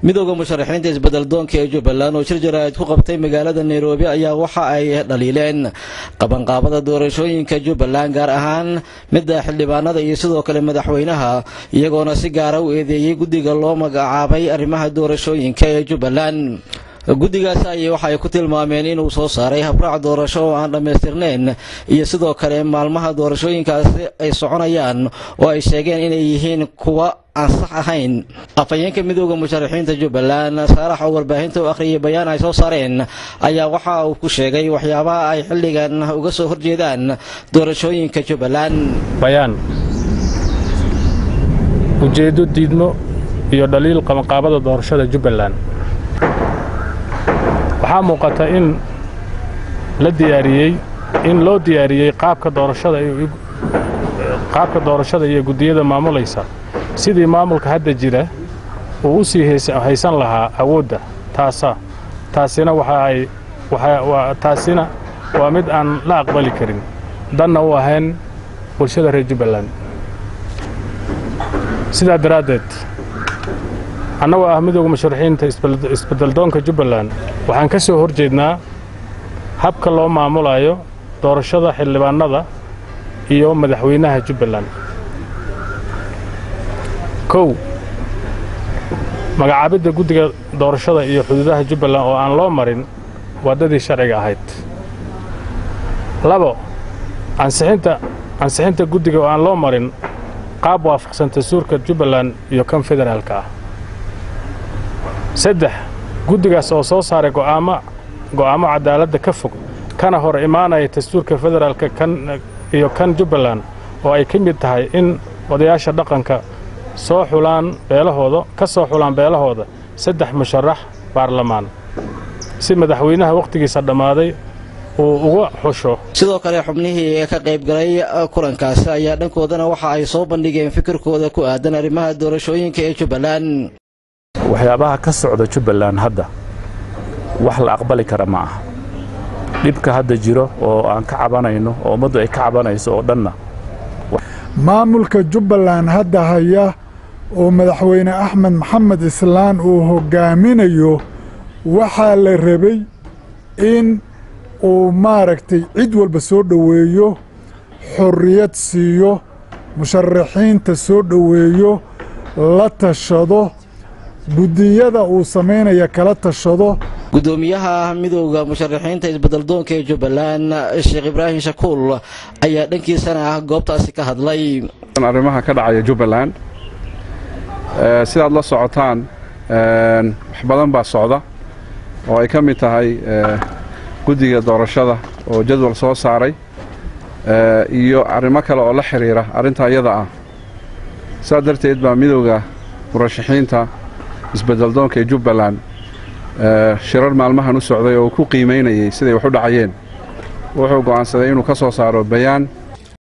midooda musharaxiinta isbeddeldoonka ee jubbaland oo shir jaraa'id ku qabtay magaalada nairobi ayaa waxa ay dhaliileen qabanqaabada doorashooyinka jubbaland gaar ahaan midda xildhibaanada iyo sidoo kale madaxweynaha iyagoona si gaara u eedeeyey guddiga loo magacaabay arrimaha doorashooyinka ee jubbaland guddigaasi ayay waxa ay ku tilmaameen inuu soo saaray habraac doorasho oo aan dhammaystirnayn iyo sidoo kale maalmaha doorashooyinkaasi ay soconayaan oo ay sheegeen inay yihiin kuwa aan sax ahayn afhayeenka midooda musharaxiinta jubbaland saalax oo warbaahinta u akhriyay bayaan ay soo saareen ayaa waxa uu ku sheegay waxyaabaha ay xilligan uga soo horjeedaan doorashooyinka jubbaland bayaan ujeeddo diidmo iyo dhaliil qabanqaabada doorashada jubbaland waxaa muuqata in la diyaariyey in loo diyaariyey qaabka doorashada qaabka doorashada iyo guddiyada maamulaysa sidii maamulka hadda jira uu u sii haysan lahaa awoodda taasa taasina waxa ay taasina waa mid aan la aqbali karin danna u ahayn bulshada reer jubbaland sidaa daraaddeed annagoo ah midooda musharaxiinta isbeddeldoonka jubbaland waxaan ka soo hor jeednaa habka loo maamulayo doorashada xildhibaannada iyo madaxweynaha jubbaland kow magacaabidda guddiga doorashada iyo xuduudaha jubbaland oo aan loo marin waddadii sharciga ahayd labo ansixinta ansixinta guddiga oo aan loo marin qaab waafaqsan dastuurka jubbaland iyo kan federaalka ah saddex guddigaas oo soo saaray go'aamo go'aamo cadaaladda ka fog kana hor imaanaya dastuurka federaalka kan iyo kan jubbaland oo ay ka mid tahay in odayaasha dhaqanka soo xulaan beelahooda ka soo xulaan beelahooda saddex musharax baarlamaan si madaxweynaha wakhtigiisa dhammaaday uu uga xusho sidoo kale xubnihii ka qayb galay kulankaasi ayaa dhankoodana waxa ay soo bandhigeen fikirkooda ku aadan arrimaha doorashooyinka ee jubbaland waxyaabaha ka socda jubbaland hadda wax la aqbali kara ma aha dhibka hadda jiro oo aan ka cabanayno oo ummaddu ay ka cabanayso oo dhanna maamulka jubbaland hadda haya oo madaxweyne axmed maxamed islaan uu hoggaaminayo waxaa la rabay in uu maaragtay cid walba soo dhoweeyo xorriyad siiyo musharaxiinta soo dhoweeyo la tashado guddiyada uu samaynaya kala tashado guddoomiyaha midooda musharaxiinta isbeddeldoonka ee jubbaland sheekh ibraahim shakuul ayaa dhankiisana ah goobtaasi ka hadlay arrimaha ka dhacaya jubbaland sidaad la socotaan wax badan baa socda oo ay ka mid tahay guddiga doorashada oo jadwal soo saaray iyo arrimo kale oo la xidhiira arrinta iyada ah sidaa darteed baa midooda murashaxiinta isbeddeldoonka ee jubbaland shirar maalmahan u socday oo uu ku qiimaynayey siday wax u dhacayeen wuxuu go'aansaday inuu ka soo saaro bayaan